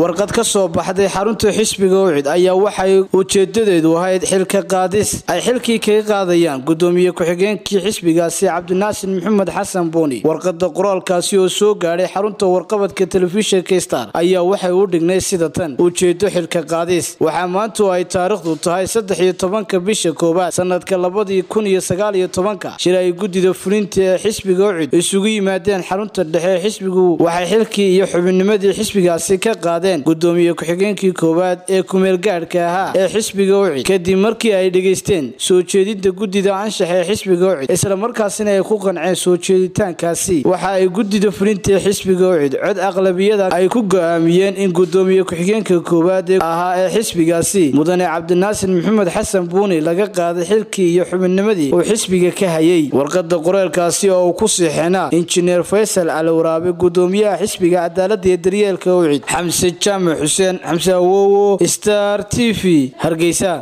warqad ka soo baxday xarunta xisbiga ucid ayaa waxay ujeedadeedu ahayd xilka qaadis ay xilkii kaga qaadayaan gudoomiye ku-xigeenkii xisbigaasi cabdinaasir maxamed xasan buuni warqada qoraalkaasi oo soo gaadhay xarunta warqabadka telefishinka star ayaa waxay u dhignay sida tan ujeedo xilka qaadis waxaa maantu ay taariikhdu tahay saddex iyo tobanka bisha koowaad sanadka labadii kun iyo sagaal iyo tobanka shir ay guddida fulinta ee xisbiga ucid isugu yimaadeen xarunta dhexe ee xisbigu waxay xilkii iyo xubinnimadii xisbigaasi ka qaadeen gudoomiye ku-xigeenkii koowaad ee kumeelgaadhka ahaa ee xisbiga ucid kadib markii ay dhegaysteen soo jeedinta guddida anshaxa ee xisbiga ucid islamarkaasina ay ku qanceen soo jeeditaankaasi waxa ay guddida fulinta ee xisbiga ucid cod aqlabiyada ay ku go-aamiyeen in gudoomiye ku-xigeenka koowaad ee ahaa ee xisbigaasi mudane cabdinaasir maxamed xasan buuni laga qaaday xilkii iyo xubinnimadii uu xisbiga ka hayay warqada qoreelkaasi oo uu ku siixinaa injineer faysal caliwaraabe gudoomiyaha xisbiga cadaalada iyo daryeelka ucid xamse jaamac xuseen xamse awowo star t v hargeysa